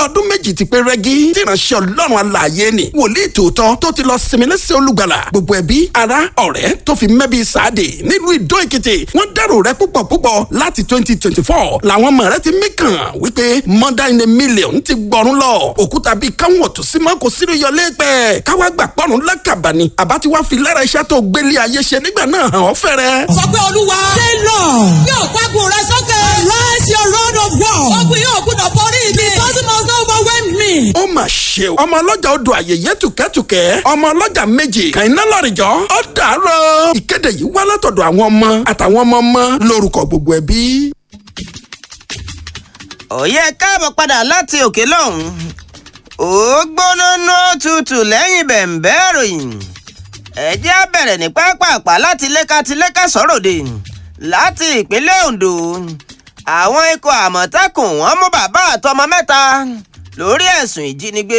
ọdún méjì ti pé rẹ́gí tí ìránṣẹ́ ọlọ́run alààyè ni wòlíì tòótọ́ tó ti lọ sinmi lẹ́sẹ̀ olùgbàlà gbogbo ẹbí ará ọ̀rẹ́ tó fi mẹ́bí sáàdì nílùú ìdó èkìtì wọ́n dárò rẹ púpọ̀ púpọ̀ láti twenty twenty four làwọn ọmọ rẹ ti mí kàn wípé mother in a million ti gbọ́rún lọ òkúta bíi káwọn ọ̀tún sí mọ́ kò sínú yọlé pẹ́ káwá gbà pọ́nrún lákàbà ni àbá ti wá fi lára iṣẹ́ tó gbélé ayé ṣe nígbà náà hàn ọ́ fẹ́rẹ́. sọ pé olúwa. Say Lord, yóò pàgùn rẹ sókè. rise your rod of war. ogun yóò gbúdọ̀ borí mi. Because it must not overwhelm me. ó mà ṣe o ọmọ ọlọ́jà odò àyèyé tùkẹ́tùkẹ́ ọmọ ọlọ́jà méjì kàìná lọ́rìjọ́ ó dàárọ̀ ìkéde yìí wá látọ̀dọ̀ àwọn ọmọ àtàwọn ọmọ ọmọ lórúkọ gbogbo ẹbí. òye káàbọ̀ padà láti òkè lọ́hùn ó gbóná ná tutù lẹ́yìn bẹ̀m̀bẹ́ ìròyìn ẹ̀jẹ̀ á bẹ̀rẹ̀ ní pápápá láti léka ti léka sọ̀rọ̀ dé láti ìpínlẹ̀ Ondo àwọn ikọ̀ àmọ̀tẹ́kùn wọ́n mú bàbá àtọmọ mẹ́ta lórí ẹ̀sùn ìjínigbé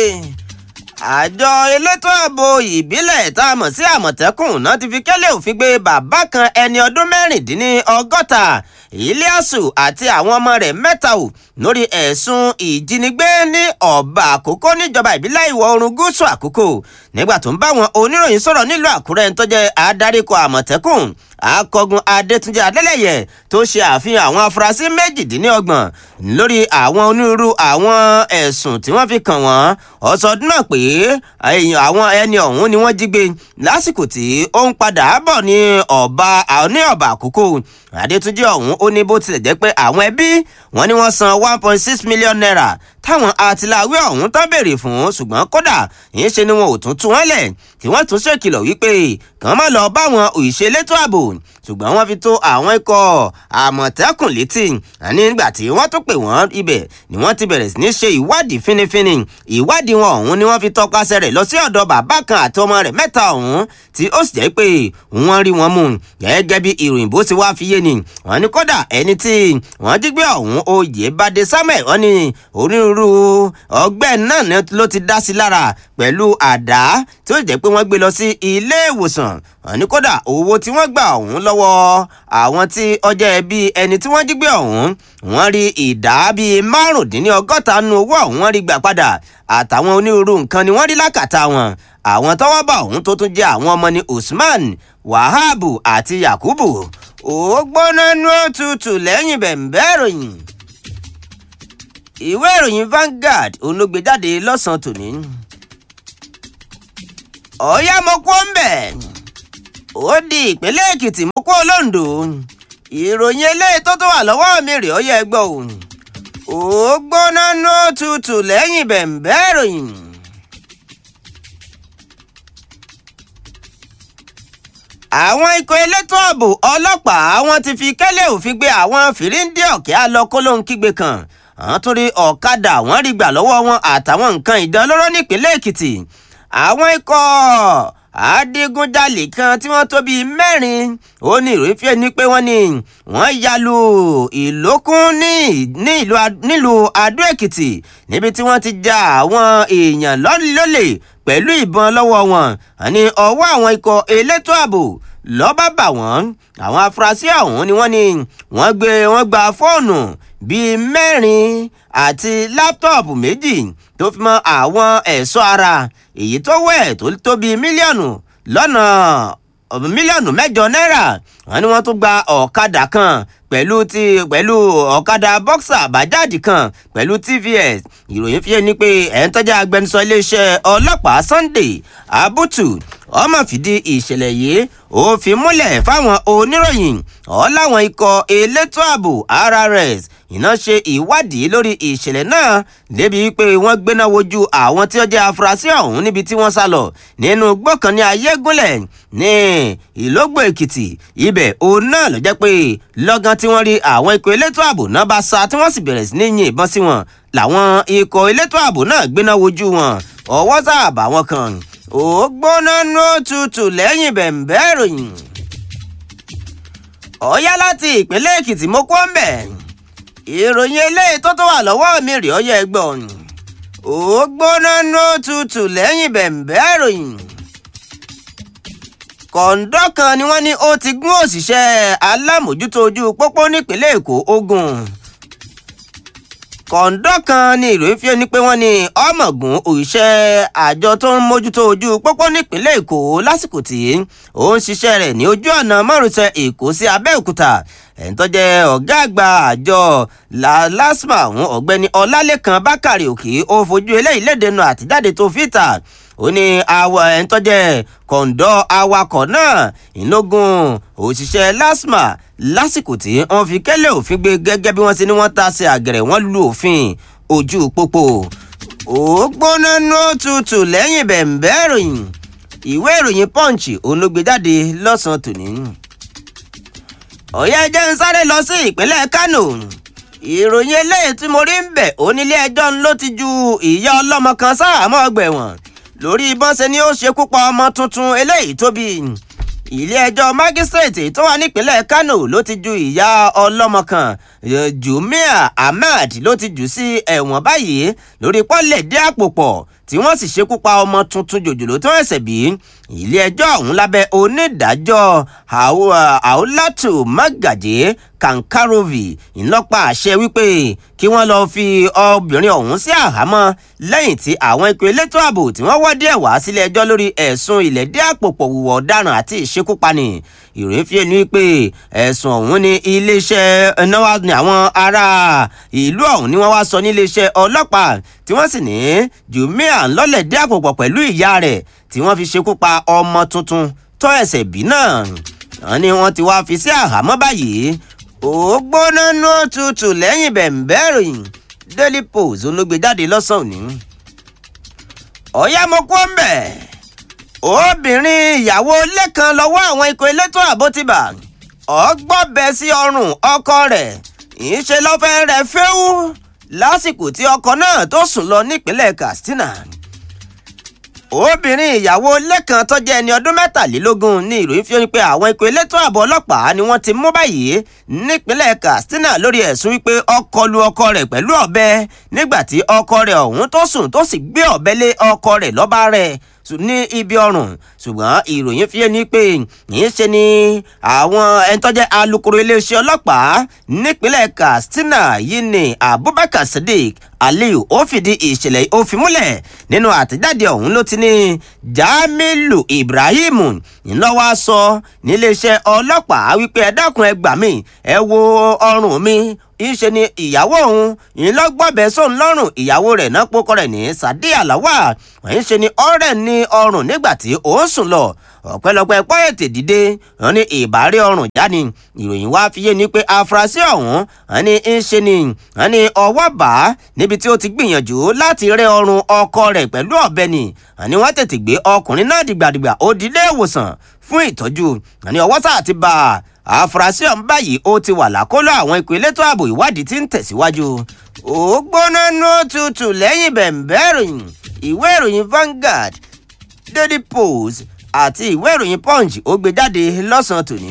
àjọ elétò ààbò ìbílẹ̀ tá a mọ̀ sí àmọ̀tẹ́kùn náà ti fi kẹ́lẹ́ òfin gbé bàbá kan ẹni ọdún mẹ́rìndínlọ́gọ́ta Ìlíàsù àti àwọn ọmọ rẹ̀ mẹ́ta ò lórí ẹ̀sùn ìjínigbé ní ọ̀bà àkókò níjọba ìbílẹ̀ ìwọ̀ oòrùn gúúsù àkókò nígbà tó ń bá àwọn oníròyìn sọ̀rọ̀ nílùú Àkúrẹ́ tó jẹ́ adaríkọ̀ àmọ̀tẹ́kùn akọgun Adétúnjì Adélẹ́yẹ tó ṣe àfihàn àwọn afurasí méjìdínlọ́gbọ̀n lórí àwọn onírúurú àwọn ẹ̀sùn tí wọ́n fi kàn wọ́n ọ̀sọ̀dún náà pé àwọn ẹni ọ̀hún ni wọ́n jí gbé lásìkò tí ó ń padà bọ̀ ní ọ̀bà ní ọ̀bà àkókò Adétúnjì ọ̀hún ó ní bó tilẹ̀ jẹ́ pé àwọn ẹbí wọn ni wọ́n san one point six million naira táwọn àtìláwí ọ̀hún tán béèrè fún ṣùgbọ́n kódà yìí ṣe ni wọn ò tún tú wọn lẹ̀ tí wọ́n tún ṣèkìlọ̀ wípé kàn má lọ bá wọn òṣèlétò ààbò ṣùgbọ́n wọ́n fi tó àwọn ikọ̀ àmọ̀tẹ́kùn létí àní nígbà tí wọ́n tún pè wọ́n ibẹ̀ ni wọ́n ti bẹ̀rẹ̀ sí ní ṣe ìwádìí fínífíní ìwádìí wọn ọ̀hún ni wọ́n fi tọpasẹ̀ rẹ̀ lọ sí ọ̀dọ̀ bàbá kan àti ọmọ rẹ̀ mẹ́ta ọ̀hún tí ó sì jẹ́ pé wọ́n rí wọn mú gẹ́gẹ́ bí ìròyìn bó ti wá fi yé ni wọ́n ní kódà ẹni tí wọ́n jí gbé ọ̀hún oyè bade samuel wọ́n ní onírúurú ọgbẹ́ náà ló ti dá sí lára pẹ̀lú àdá tí ó jẹ́ pé wọ́n gbé lọ sí ilé ìwòsàn wọ́n ní kódà owó tí wọ́n gbà ọ̀hún lọ́wọ́ àwọn tí ọjọ́ ẹbí ẹni tí wọ́n jí gbé ọ̀hún wọ́n rí ìdá bíi márùndínlọ́gọ́ta nu owó ọ̀hún wọ́n rí gbà padà àtàwọn onírúurú nǹkan ni wọ́n rí lákàtà wọn àwọn tọ́wọ́ bá ọ̀hún tó tún jẹ́ àwọn ọmọ ní usman wahabu àti yakubu ó gbóná nú òtútù lẹ́yìn bẹ̀m̀bẹ́ ìròyìn ìwé ìròyìn Vanguard olóògbé jáde lọ́sàn-án tòní ọ̀yá mo kó ń bẹ̀ ó di ìpínlẹ̀ Èkìtì mo kó Olóǹdó ìròyìn eléyìí tó tó wà lọ́wọ́ mi rè ó yẹ gbọ́ òun ó gbóná nú òtútù lẹ́yìn bẹ̀m̀bẹ́ ìròyìn. àwọn ikọ̀ elétò ààbò ọlọ́pàá wọn ti fi kẹ́lẹ́ òfin gbé àwọn fìríǹdì ọ̀kẹ́ alọ́kólóńkígbe kan àwọn tún rí ọ̀kadà wọ́n rí gbà lọ́wọ́ wọn àtàwọn nǹkan ìdánlóró nípínlẹ̀ Èkìtì àwọn ikọ̀ adigunjalè kan tí wọ́n tó bíi mẹ́rin ó ní ìròyìn fíẹ́ ní pé wọ́n ní wọ́n yalu ìlókun ní nílùú Adó Èkìtì níbi tí wọ́n ti ja àwọn èèyàn lólè pẹ̀lú ìbọn lọ́wọ́ wọn àní ọwọ́ àwọn ikọ̀ elétò ààbò lọ́ba bà wọ́n àwọn afurasí ọ̀hún ni wọ́n ní wọ́n gbé wọ́n gba fóònù bíi mẹ́rin àti láptọ̀pù méjì tó fi mọ́ àwọn ẹ̀ṣọ́ ara èyí tó wẹ̀ tó tó bíi mílíọ̀nù lọ́nà mílíọ̀nù mẹ́jọ náírà wọ́n ní wọ́n tún gba ọ̀kadà kan pẹ̀lú ti pẹ̀lú ọ̀kadà bọ́ksà bàjáàdì kan pẹ̀lú tvs ìròyìn fi ní pé ẹ̀ ń tọ́jà agbẹnusọ iléeṣẹ́ ọlọ́pàá sunday abutu ọmọ fìdí ìṣẹ̀lẹ̀ yìí ó fi múlẹ̀ fáwọn oníròyìn ọ̀làwọn ikọ̀ elétò ààbò rrs iná ṣe ìwádìí lórí ìṣẹ̀lẹ̀ náà débi wípé wọ́n gbéná wojú àwọn tí ó jẹ́ afurasí ọ̀hún níbi tí wọ́n sá lọ nínú gbọ́kàn ní ayégúnlẹ̀ ní ìlógbò èkìtì ibẹ̀ òun náà ló jẹ́ pé lọ́gán tí wọ́n rí àwọn ikọ̀ elétò ààbò náà bá sá tí wọ́n sì bẹ̀rẹ̀ sí ní yin ìbọn sí wọn làwọn ikọ̀ elétò ààbò náà gbéná wojú wọn ọwọ́ sáàbà wọn kan ó gbóná nú òtútù lẹ́yìn bẹ̀m̀bẹ́ ìròyìn ọ̀yá láti ìpínlẹ̀ èkìtì mo kó ń bẹ̀ ìròyìn eléyìí tó tó wà lọ́wọ́ mi rè ọ́ yẹ gbọ́n ó gbóná nú òtútù lẹ́yìn bẹ̀m̀bẹ́ ìròyìn kọ̀ǹdọ́ kan ni wọ́n ní ó ti gún òṣìṣẹ́ alámòjútó ojú pópó nípínlẹ̀ èkó ogun kọ̀ǹdọ́ kan ní ìròyìn fi ni pé wọ́n ní ọmọọ̀gùn òṣìṣẹ́ àjọ tó ń mójútó ojú pópó nípínlẹ̀ èkó lásìkò tí ó ń ṣiṣẹ́ rẹ̀ ní ojú ọ̀nà márosẹ̀ èkó sí abẹ́òkúta ẹ̀ń tó jẹ́ ọ̀gá àgbà àjọ lasma ọ̀hún ọ̀gbẹ́ni ọlálẹ́kan bákàrẹ̀ òkè ó fojú eléyìí léde nu àtijáde tó fìtà ó ní awọ ẹ̀ń tó jẹ́ kọ̀ǹdọ́ awakọ̀ náà ìlógún òṣìṣẹ́ lasma lásìkò tí wọ́n fi kẹ́lẹ́ òfin gbé gẹ́gẹ́ bí wọ́n ti ní wọ́n ta sí àgẹ̀rẹ̀ wọ́n lu òfin ojú pópó ó gbóná nú tutù lẹ́yìn bẹ̀ǹbẹ́ ìròyìn ìwé ìròyìn punch òun ló gbé jáde lọ́sàn-án tòní ọ̀yá ẹjẹ́ ń sáré lọ sí ìpínlẹ̀ kánò ìròyìn eléyìí tí mo rí ń bẹ̀ onílé ẹjọ́ ló ti ju ìyá ọlọ́mọ kan sáàmọ́ ọgbà ẹ̀wọ̀n lórí bọ́n ṣe ni ó ṣekú pa ọmọ tuntun eléyìí tó bí ilé ẹjọ́ mágísírèètì tó wà nípínlẹ̀ kánò ló ti ju ìyá ọlọ́mọ kan jumia ahmed ló ti jù sí ẹ̀wọ̀n báyìí lórí pọ́lẹ̀ dé àpò pọ̀ tí wọ́n sì ṣekú pa ọmọ tuntun jòjòló tó ẹ̀sẹ̀ bí ilé ẹjọ́ ọ̀hún lábẹ́ onídàájọ́ àólátù mágàjé kankarovi ńlọ́pàá àṣẹ wípé kí wọ́n lọ́ọ́ fi obìnrin ọ̀hún sí àhámọ́ lẹ́yìn tí àwọn ikọ̀ elétò ààbò tí wọ́n wọ́ díẹ̀ wá sílé ẹjọ́ lórí ẹ̀sùn ilẹ̀dí àpòpọ̀ wùwọ̀ ọ̀daràn àti ìṣekúpani ìròyìn fi ẹnu wípé ẹ̀sùn ọ̀hún ní iléeṣẹ́ náwó ni àwọn ará ìlú ọ̀hún ni wọ́n wá sọ ní iléeṣẹ́ ọlọ́pàá tí wọ́n sì ní jùmíà ńlọ́lẹ̀dí àpòpọ̀ pẹ̀lú ìyá rẹ̀ tí wọ́n fi ṣekú pa ọmọ tuntun tó ẹsẹ̀ bí náà wọ́n ní wọ́n ti wá fi sí àhámọ́ báyìí ó gbóná nú tutù lẹ́yìn bẹ̀ǹbẹ́ ìròyìn daily post olóògbé jáde lọ́sàn-án òní. ọ̀yá mo kú ń bẹ̀ obìnrin ìyàwó ilé kan lọ́wọ́ àwọn ikọ̀ elétò ààbò ti bà ọgbọ́bẹ sí ọrùn ọkọ rẹ̀ ìṣe lọ́fẹ́ rẹ̀ fẹ́wú lásìkò tí ọkọ náà tó sùn lọ nípínlẹ̀ katsina obìnrin ìyàwó lẹ́kan tó jẹ́ ẹni ọdún mẹ́tàlélógún ní ìròyìn fi hàn pé àwọn ikọ̀ elétò ààbò ọlọ́pàá ni wọ́n ti mú báyìí nípínlẹ̀ katsina lórí ẹ̀sùn wípé ọkọ lu ọkọ rẹ̀ pẹ̀lú ọ̀bẹ nígbà tí ọkọ rẹ̀ ọ̀hún tó sùn tó sì gbé ọ̀bẹ lé ọkọ rẹ̀ lọ́ba rẹ̀ ní ibi ọrùn ṣùgbọ́n ìròyìn fi ní pé yìí ṣe ni àwọn ẹni tó jẹ́ alukoro iléeṣẹ́ ọlọ́pàá nípínlẹ̀ katsina yìí ni abubakar sadiq aliyu ó fìdí ìṣẹ̀lẹ̀ ó fi múlẹ̀ nínú àtẹ̀jáde ọ̀hún ló ti ní jamilu ibrahim ńlọ́wọ́ sọ níléeṣẹ́ ọlọ́pàá wípé ẹ dákun ẹ gbà mí ẹ wo ọrùn mi ìṣe ni ìyàwó òun ìlọgbọbẹ sóun lọ́rùn ìyàwó rẹ̀ náà pókọ rẹ̀ ní sadiya lawa wọ́n ṣe ni ọ̀rẹ́ ní ọrùn nígbà tí ó sùn lọ ọ̀pẹ́lọpẹ́ pọ́yẹ̀tì dìde wọ́n ní ìbárí ọrùn jáde ìròyìn wá fi yé ni pé afurasí ọ̀hún wọ́n ní ń ṣe ni wọ́n ní ọwọ́ bá níbi tí ó ti gbìyànjú láti rẹ́ ọrùn ọkọ rẹ̀ pẹ̀lú ọ̀bẹ ni wọ́n ní wọ́n tètè gbé ọkùnrin náà dìgbàdìgbà ó di ilé ìwòsàn fún ìtọ́jú wọ́n ní ọwọ́ sáà ti bá a àfúrásì ọ̀hún báyìí ó ti wà lákọlò àwọn ikọ̀ elétò ààbò ìwádìí tí ń tẹ̀síwájú. ó gbóná nú tutù lẹ́yìn bẹ̀ǹbẹ́ ìròyìn ìwé ìròyìn Vanguard Daily Post àti ìwé ìròyìn Punch ó gbé jáde lọ́sàn-án tòní.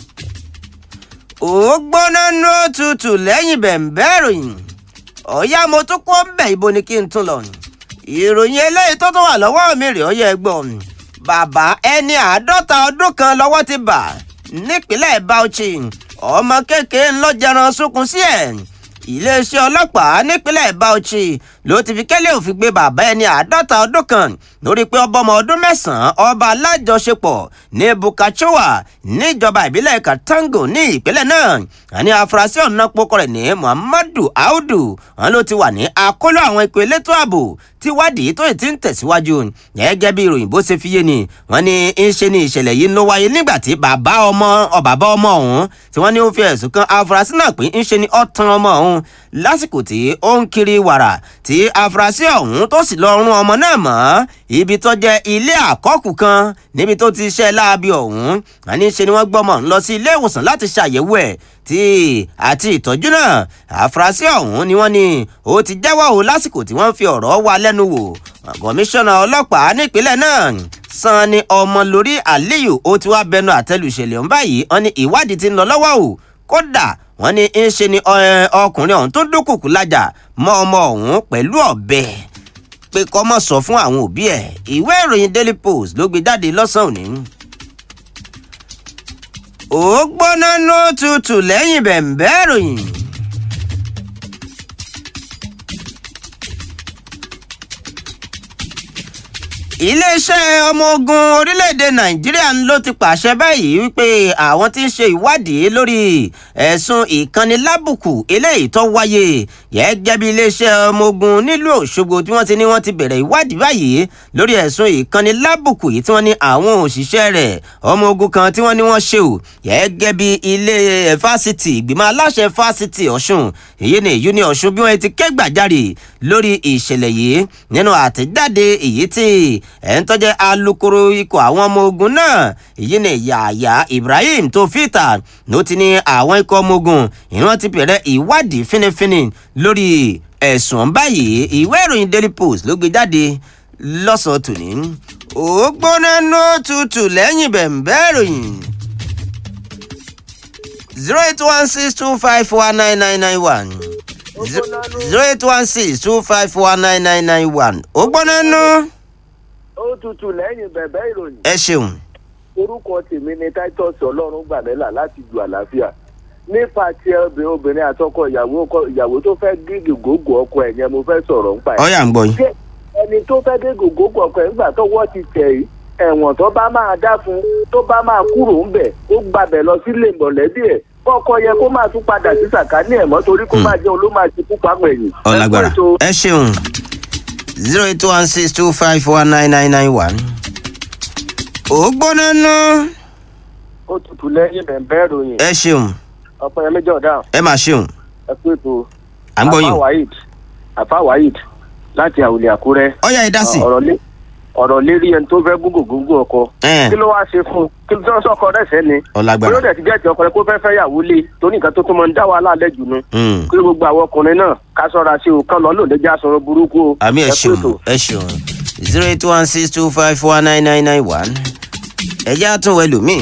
ó gbóná nú tutù lẹ́yìn bẹ̀ǹbẹ́ ìròyìn ọ̀yá mo tún kó ń bẹ̀ ibo ni kí n tún lọ. ìròyìn eléyìí tó tún wà lọ́wọ́ mi rè ọyẹ ẹgbọ́n bàbá ẹni àádọ́ta ọdún kan lọ́wọ́ ti bà nípínlẹ̀ Bauchi ọmọ kékeré ńlọjẹran sunkún sí ẹ̀ iléeṣẹ́ ọlọ́pàá nípínlẹ̀ Bauchi ló ti fi kẹ́lẹ́ òfin gbé bàbá ẹni àádọ́ta ọdún kan lórí pé ọba ọmọ ọdún mẹ́sàn-án ọba alájọṣepọ̀ ní Bukachewa níjọba ìbílẹ̀ Katango ní ìpínlẹ̀ náà àní afurasí ọ̀nà pokọ rẹ̀ ní Muhammadu Audu wọn ló ti wà ní akóló àwọn ikọ̀ elétò ààbò tí wádìí tó ti ń tẹ̀síwájú gẹ́gẹ́ bí ìròyìn bó ṣe fi yé ni wọ́n ní ń ṣe ni ìṣẹ̀lẹ̀ yìí ló wáyé nígbà tí bàbá ọmọ bàbá ọmọ ọ̀hún tí wọ́n ní ó fi ẹ̀sùn kan afurasí náà pé ń ṣe ni ọ̀tàn ọmọ ọ̀hún lásìkò tí ó ń kiri wàrà tí afurasí ọ̀hún tó sì lọ rún ọmọ náà mọ́ ibi tó jẹ́ ilé àkọ́kù kan níbi tó ti ṣẹ́ láabi ọ̀hún wọ́n ní ṣe ni wọ́n gbọ́mọ̀ lọ sí ilé ìwòsàn láti ṣàyẹ̀wò ẹ̀ tí àti ìtọ́jú náà àfúrásì ọ̀hún ni wọ́n ní ó ti jẹ́wọ́ o lásìkò tí wọ́n fi ọ̀rọ̀ wá lẹ́nu wò kọmíṣánná ọlọ́pàá nípínlẹ̀ náà Sanni Ọmọlórí Aliyu ó ti wá bẹnu àtẹ́lù ìṣẹ̀lẹ̀ ọ̀hún báyìí wọ́n ní ìwádìí ti ń lọ lọ́wọ́ o kódà wọ́n ní ń ṣe ni ọkùnrin ọ̀hún tó dúnkùkù lájà mọ́ ọmọ ọ̀hún pẹ̀lú ọ̀bẹ pé kó má sọ fún àwọn òbí ẹ̀ ìwé ìròyìn Daily Post ló gbé jáde lọ́sàn-án òní ó gbóná ló tutù lẹ́yìn bẹ̀ǹbẹ́ ìròyìn. iléeṣẹ́ ọmọ ogun orílẹ̀-èdè nàìjíríà ló ti pàṣẹ báyìí wípé àwọn tí ń ṣe ìwádìí lórí ẹ̀sùn ìkànnìlábùkù eléyìí tó wáyé gẹ́gẹ́ bí iléeṣẹ́ ọmọ ogun nílùú òṣogbo tí wọ́n ti ní wọ́n ti bẹ̀rẹ̀ ìwádìí báyìí lórí ẹ̀sùn ìkànnìlábùkù yìí tí wọ́n ní àwọn òṣìṣẹ́ rẹ̀ ọmọ ogun kan tí wọ́n ní wọ́n ṣe ò gẹ́gẹ́ bí ilé fásitì ìgbìmọ̀ aláṣẹ fásitì ọ̀ṣun èyí ni èyí ni ọ̀ṣun bí wọ́n ti kẹ́gbàjarè lórí ìṣẹ̀lẹ̀ yìí nínú àtẹ̀jáde èyí tí ẹ̀ ń tọ́jẹ́ alukoro ikọ̀ àwọn ọmọ ogun náà èyí ni yàyà ibrahim tó fìtà ló ti ní àwọn ikọ̀ ọmọ ogun ìran ti bẹ̀rẹ̀ ìwádìí fínífíní lórí ẹ̀sùn báyìí ìwé ìròyìn daily post ló gbé jáde lọ́sàn-án tòní ó gbóná ní òtútù lẹ́yìn bẹ̀m̀bẹ́ ìròyìn zero eight one six two five one nine nine nine one zero eight one six two five one nine nine nine one ó gbóná nú. ó tutù lẹ́yìn bẹ̀bẹ̀ ìròyìn ẹ ṣeun. orúkọ tèmi ni titus ọlọ́run gbàmẹ́là láti ju àlàáfíà nípa ti obìnrin obìnrin àtọkọ ìyàwó ọkọ- ìyàwó tó fẹ́ gígì gógó ọkọ ẹ̀ yẹn mo fẹ́ sọ̀rọ̀ nípa ẹ̀. ọ̀yà ń gbọ́ yín. ṣé ẹni tó fẹ́ gígì gógó ọkọ ẹ̀ nígbà tọwọ́ ti tẹ̀ yìí ẹ̀wọ̀n tó bá máa dá fún tó bá máa kúrò ń bẹ̀ ó gbàbẹ̀ lọ sílé mọ̀lẹ́bí ẹ̀ kọ́kọ́ yẹ kó máa tún padà sí sàkání ẹ̀ mọ́ torí kó máa jẹun ló máa ti kú pamọ́ ẹ̀yìn. ọ̀làgbàrà Ẹ kú ètò. ẹ ṣeun zero eight one six two five one nine nine nine one. ó gbóná nú. ó tutù lẹ́yìn bẹ̀bẹ̀ ìròyìn ẹ ṣeun ọ̀pẹ̀yẹmí jọ̀dá ẹ máa ṣeun ẹ kú ètò. à ń gbọ́ Afa yín. Waheed Afa Waheed láti àwùlé àkúrẹ́ ọ̀yà ẹ dá sí. ọ̀rọ̀ lé ọ̀rọ̀ lérí ẹni tó fẹ́ gúngò gúngò ọkọ Ẹn. kí ló wáá ṣe fún un kí ló sọkọ rẹ̀ sẹ́ni ọ̀làgbàrà. bóyá ó dẹ̀ ti jẹ́ ti ọkùnrin kó fẹ́ fẹ́ yàwó lé torí nǹkan tó tún mọ ń dá wàhálà lẹ́jù nu Mm. kí gbogbo àwọn ọkùnrin náà ká sọ́ra sí o kán lọ lòdì já sọ̀rọ̀ burúkú o àmì ẹ Ẹ kú ṣeun ètò. ẹ ṣeun zero eight one six two five four nine nine nine one ẹ jẹ́ àtúnwẹ̀ lómi.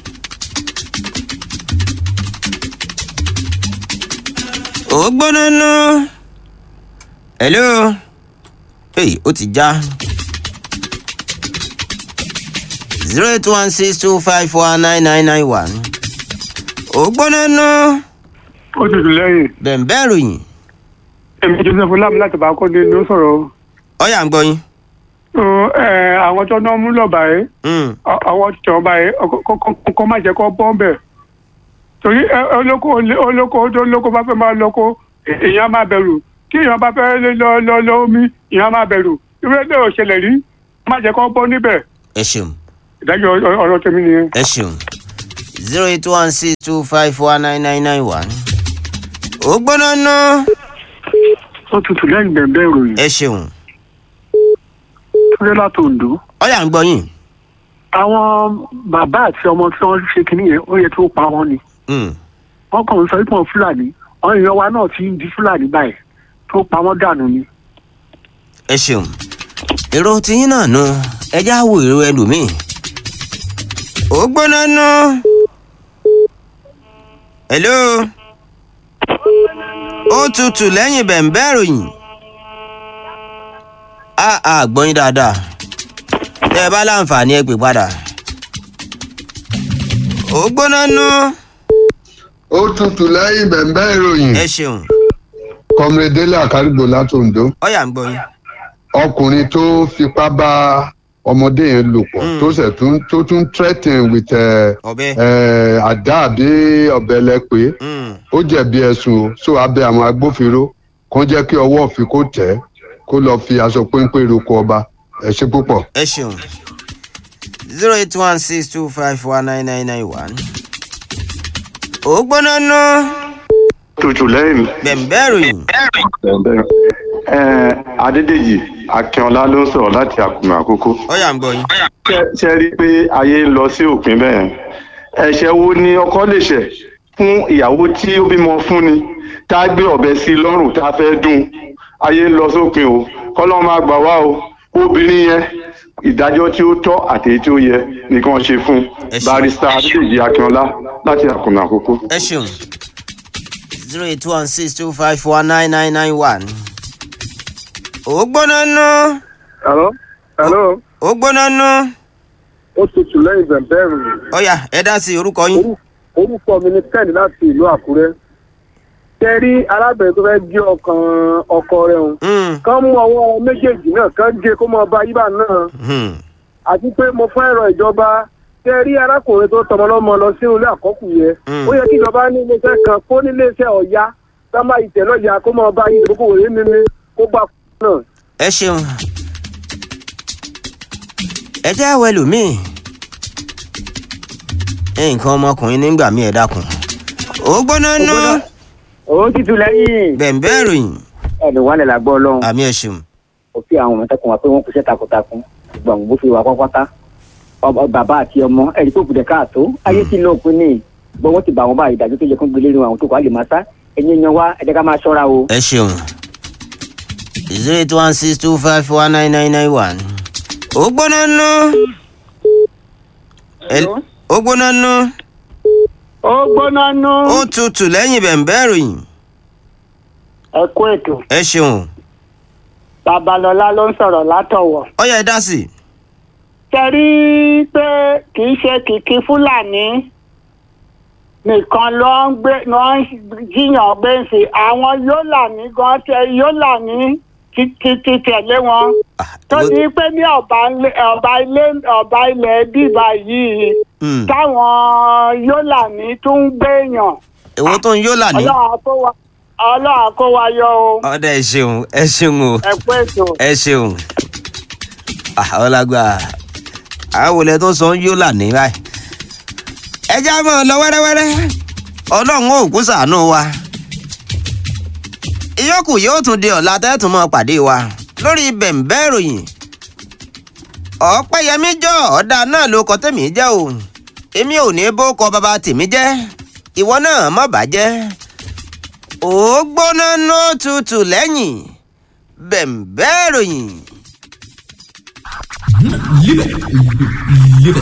ó gbóná nú. hello hey ó ti já. zero eight one six two five four nine nine nine one ó gbóná nú. ó tutù lẹ́yìn bẹ̀ǹbẹ̀ ròyìn èmi joseph lam láti bá kọ́ni ló sọ̀rọ̀ ọ̀yà ń gbọ́ yín. o ẹ àwọn tó náà mú lọ́ba yìí Mm. àwọn tí wọ́n bá yìí kọ́ má jẹ́ kọ́ bọ́ bẹ̀ torí ẹ, olóko olóko tó olóko bá fẹ́ máa lóko èèyàn máa bẹ̀rù kí èèyàn bá fẹ́ lọ lọ lọ omi èèyàn máa bẹ̀rù irú ẹgbẹ́ òṣèlè rí má jẹ́ kọ́ bọ́ níbẹ̀ ẹ ṣeun. ìdájọ́ ọ- ọ̀rọ̀ tèmi nìyẹn. ẹ ṣeun zero eight one six two five four nine nine nine one. ó gbóná ná. ó tutù lẹ́yìn bẹ̀ẹ̀ ìròyìn ẹ ṣeun tó láti Oǹdó. ọyà ń gbọ́ yín. àwọn bàbá àti ọmọ tí wọ́n ṣe kínní yẹn ó yẹ kí ó pa wọ́n ni. Mm. wọ́n kàn ń sọ wípé fúlàní àwọn èèyàn wa náà ti ń di fúlàní báyìí tó pa wọ́n dànù ni. ẹ ṣeun èrò tiyín náà nu ẹjá wo èrò ẹlòmíì. ó gbóná ná. hello. ó tutù lẹ́yìn bẹ̀ǹbẹ̀ ròyìn. a a gbọ́ yín dáadáa. tẹ́ ẹ bá láǹfààní ẹ pè padà. ó gbóná ná. ó tutù lẹ́yìn bẹ̀m̀bẹ́ ìròyìn ẹ ṣeun kọ́mrẹ́délé àkárìgbò látòǹdó ọyà ń gbọ́ yín. ọkùnrin tó fipá bá ọmọdé yẹn lò pọ̀ Mm. tó sẹ̀ tún tó tún threaten with ẹ̀ ọbẹ̀. ẹ̀ àdá àbí ọ̀bẹ lẹ́pẹ́ Mm. ó jẹ̀bi ẹ̀sùn o so abẹ́ àwọn agbófinró kàn jẹ́ kí ọwọ́ òfin kó tẹ̀ ẹ́ kó lọ́ọ́ fi aṣọ péńpé roko ọba ẹ ṣe púpọ̀. ẹ ṣeun zero eight one six two five one nine nine nine one. ó gbóná ná tutù lẹ́yìn bẹ̀m̀bẹ̀ ròyìn. bẹ́ẹ̀ ẹ̀ adédèjì akínọlá ló ń sọ̀rọ̀ láti àkùnmọ̀ àkókò ọyà ń gbọ́ yín. Ṣé- ṣe rí i pé ayé ń lọ sí òpin bẹ́ẹ̀ ẹ̀ṣẹ̀ wo ni ọkọ lè ṣẹ̀ fún ìyàwó tí ó bímọ fún ni tá a gbé ọ̀bẹ sí i lọ́rùn tá a fẹ́ dùn ayé ń lọ sópin o kọ́lọ́ máa gbà wá o obìnrin yẹn ìdájọ́ tí ó tọ́ àti èyí tí ó yẹ nìkan ṣe fún Ẹ ṣé. barista adédèjì akínọlá láti àkùnmọ̀ àkókò. ẹ ṣeun zero eight one six two five one nine nine nine one. ó gbóná ná hello hello ó gbóná ná ó tutù lẹ́yìn bẹ̀m̀bẹ̀ ìròyìn ọyà ẹ dá sí orúkọ yín. orúkọ mi ni ken láti ìlú àkúrẹ́ tẹ rí arábìnrin tó fẹ́ gé ọkàn ọkọ rẹ̀ hùn Hmm, kán mú ọwọ́ méjèèjì náà kán gé kó mọ ọba yíbà náà hmm. àti pé mo fẹ́ ẹ̀rọ ìjọba tẹ rí arákùnrin tó tọmọ lọ́mọ lọ sínú ilé àkọ́kù yẹn Mm. ó yẹ kí ìjọba ní iléeṣẹ́ kan kó ní iléeṣẹ́ ọ̀ya sábà ìtẹ̀lọ́ya kó mọ ọba yìí ìdókòwò yìí mímí kó gbà náà. ẹ ṣeun ẹ jẹ́ àwọ̀ ẹlòmíì nǹkan ọmọkùnrin nígbà míì ẹ dákun ó gbóná ná òun ti tu lẹ́yìn bẹ̀ǹbẹ̀ ìròyìn ẹ̀lú wálẹ̀ làgbọ́ ọlọ́run àmì ẹ ṣeun ó fi àwọn ọmọ tẹkùn wá pé wọ́n kú iṣẹ́ takuntakun gbọ̀n bó fi wà pápátá Ọ- bàbá àti ọmọ ẹ̀rí tó kù dẹ̀ káàtó ayé tí lóòpin ní gbọ́n wọ́n ti bá wọn báyìí dájú tó yẹ kó gbélé nínú àwọn tó kọ́ àlè máa sá ẹ̀yin yan wá ẹ̀jẹ̀ ká máa ṣọ́ra o. ẹ ṣeun zero eight one six two five one nine nine nine one ó gbóná ná Ẹ- ó gbóná ná ó gbóná nú ó tutù lẹ́yìn bẹ̀ǹbẹ̀ ìròyìn ẹ kú ètò ẹ ṣeun babalọlá ló ń sọ̀rọ̀ látọ̀wọ̀. ó yẹ ẹ dá sí i. tẹ̀rí pé kì í ṣe kìkì fúlàní nìkan ló ń gbé ló ń jiyàn gbé sí àwọn yólàní gan tẹ yólàní ti ti ti tẹ̀lé wọn Ah, tó ìwọ- di pé ní ọba ilé- ọba ilé ọba ilẹ̀ bíbá yìí Hmm, táwọn yólàní tún ń gbéyàn èwo tó ń yó lànà. ọlọ́run kó wa ọlọ́run kó wa yọ o ọ̀dà ẹ ṣeun ẹ ṣeun o ẹ pé ètò. ẹ ṣeun ọlágbà àwòlẹ tó sọ ń yó lànà báyìí ẹ já mọ́ ọ lọ wẹ́rẹ́wẹ́rẹ́ ọlọ́run ò kú ṣàánú wa ìyókù yóò tún di ọ̀la tẹ́tùn mọ́ pàdé wa lórí bẹ̀ǹbẹ́ ìròyìn ọ̀pẹ́yẹmí jọ ọ̀dà náà ló kọ tèmi jẹ́ o èmi ò ní bó kọ bàbá tèmi jẹ́ ìwọ náà má bàjẹ́ ó gbóná nó tutù lẹ́yìn bẹ̀ǹbẹ́ ìròyìn. Live it. Live it.